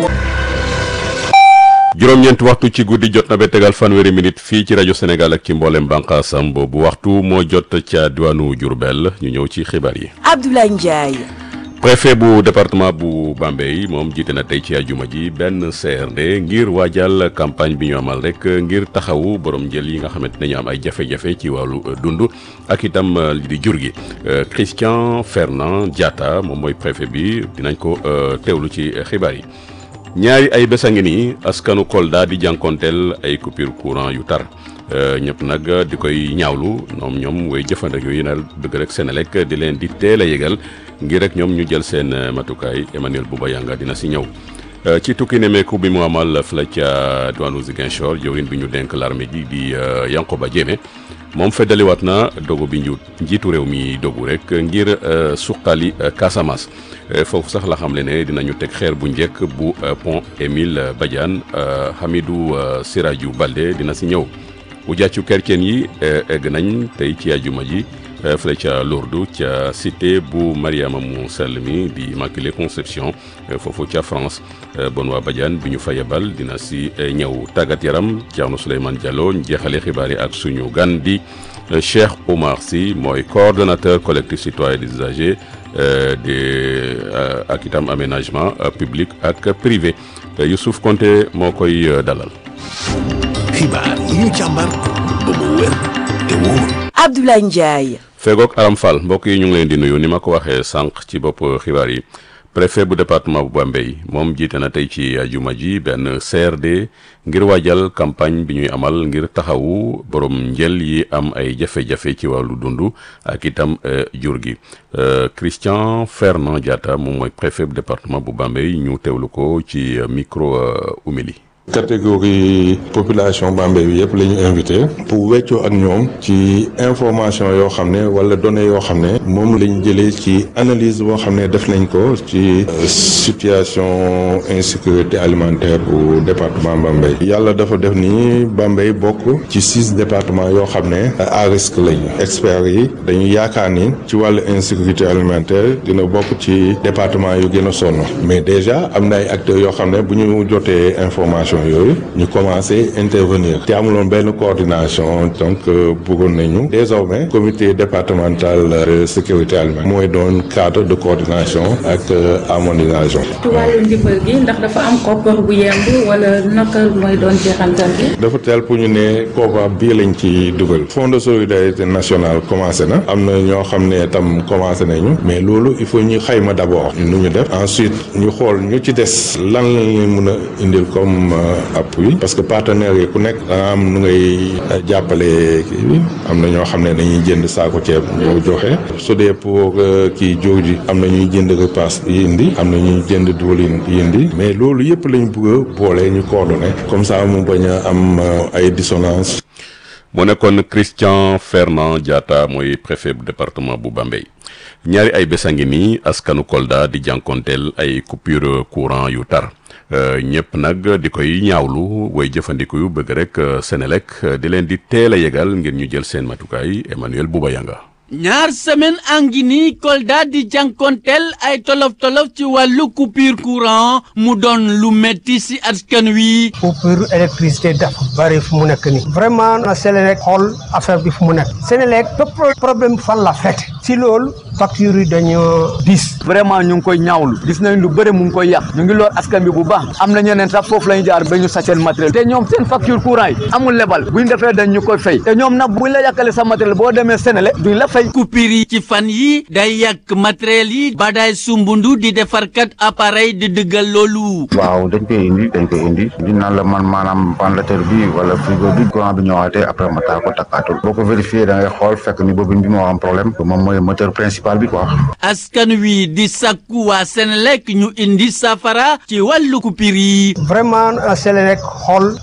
juróom-ñeent waxtu ci guddi jot na ba tegal fanweeri minute fii ci rajo Sénégal ak ci mboolem bànqaasam boobu waxtu moo jot ca diwaanu Diourbel ñu ñëw ci xibaar yi. Abdoulaye Ndiaye. préfet bu département bu Bambey moom jiite na tey ci ajuma ji benn CRD ngir waajal campagne bi ñu amal rek ngir taxawu borom njël yi nga xamante ne ñu am ay jafe-jafe ci wàllu dund ak itam li di jur gi Christian Fernand Diatta moom mooy préfet bi dinañ ko teewlu ci xibaar yi. ñaari ay bés a ngi nii askanu Kolda di jànkonteel ay coupure courant yu tar ñëpp nag di koy ñaawlu ñoom ñoom way jëfandiku yi na bëgg rek Senelec di leen di teel a yëgal ngir rek ñoom ñu jël seen matukaay Emmanuel Bouba Yanga dina si ñëw. ci tukki nemeeku bi mu amal fële ca diwaanu Ziguinchor jëwriñ bi ñu denk l'armée ji di Yankoba Diémé moom feddaliwaat na dogu bi ñu njiitu réew mi dogu rek ngir suqali Casamance. foofu sax la xam le ne dinañu teg xeer bu njëkk bu pont Émile Badiane Hamidou Sirajou Balde dina si ñëw bu jàccu kerceen yi egg nañ tey ci ajuma ji fële ca Lourdes ca cité bu Mariama mu sell mi di Immaculée Conception foofu ca France Benoît Badiane bi ñu fa yebal dina si ñëw tàggat yaram Thierno Souleymane Diallo jeexale xibaar yi ak suñu gan di Cheikh Oumar Sy mooy coordonnateur collectif citoyen des usagers de ak itam aménagement public ak privé Youssouf Konté moo koy dalal. xibaar yi ñu càmbar ba mu wér te wóor. Abdoulaye Ndiaye. fegook Aram Fall mbokk yi ñu ngi leen di nuyu ni ma ko waxee sànq ci bopp xibaar yi. préfet bu département bu Bambey moom jiite na tey ci ajuma ji benn CRD ngir waajal campagne bi ñuy amal ngir taxawu borom njël yi am ay jafe-jafe ci wàllu dund ak itam jur gi Christian Fernand Diatta moom mooy préfet bu département bu Bambey ñu teewlu ko ci micro Oumy catégorie population Bambey bi yëpp la ñu invité pour weccoo ak ñoom ci information yoo xam ne wala données yoo xam ne moom la ñu jëlee ci analyse boo xam ne def nañ ko ci situation insécurité alimentaire bu département Bambey yàlla dafa def ni Bambey bokk ci six départements yoo xam ne à risque lañu experts yi dañu yaakaar ni ci wàllu insécurité alimentaire dina bokk ci département yu gën a sonn mais déjà am na ay acteurs yoo xam ne bu ñu jotee information yooyu ñu commencé intervenir te amuloon benn coordination donc bëggoon nañu désormais comité départemental de sécurité alimentaire mooy doon cadre de coordination ak harmonisation. ci wàllu ndimbal gi ndax dafa am koppar bu yemb wala naka mooy doon jeexantal bi. dafa teel pour ñu ne koppar bii lañ ci dugal fonds de solidarité nationale commencé na am na ñoo xam ne tam commencé nañu mais loolu il faut ñu xayma d'abord nu ñu def ensuite ñu xool ñu ci des lan lañ mën a indil comme. appui parce que partenaires yi ku nekk danga am nu ngay jàppale kii bi am na ñoo xam ne dañuy jënd saako ceeb ñoo joxe su dee pour kii jóg ji am na ñuy jënd repas yi indi am na ñuy jënd diwlin yi indi mais loolu yëpp lañ bëgg a boole ñu coordonné comme ça mu bañ a am ay dissonance mu nekkoon Christian Fernand Diatta mooy préfet bu département bu Bambey ñaari ay bés a ngi nii askanu Kolda di jànkonteel ay coupure courant yu tar ñëpp nag di koy ñaawlu way jëfandiku yu bëgg rek Senelec di leen di teel a yegal ngir ñu jël seen matukaay Emmanuel Bouba Yanga ñaar semaine angi nii Kolda di jànkonteel ay tolof-tolof ci wàllu coupure courant mu doon lu metti si askan wi coupure électricité dafa bari fu mu nekk nii vraiment na Senelec xool affaire bi fu mu nekk Senelec bépp problème fan la fekk si loolu facture yi dañoo dis vraiment ñu ngi koy ñaawlu gis nañ lu bëri mu ngi koy yàq ñu ngi loor askan bi bu baax am na ñeneen sax foofu la ñu jaar ba ñu sa seen matériel te ñoom seen facture courant yi amul lebal bu ñu defee dañ ñu koy fay te ñoom nag buñ la yàqale sa matériel boo demee Senelec duñ la fay coupure yi ci fan yi day yàq matériel yi badaay sumbundu di defarkat appareil di dëggal loolu waaw dañ koy indi dañ koy indi di naan la man maanaam ventilateur bi wala frigo bi courant bi ñëwaatee après ma taa ko takkaatul boo ko vérifié da ngay xool fekk ni boobu bi moo am problème moom mooy moteur principal bi quoi askan wi di sakku waa Senelec ñu indi safara ci wàllu coupure yi vraiment Senelec xool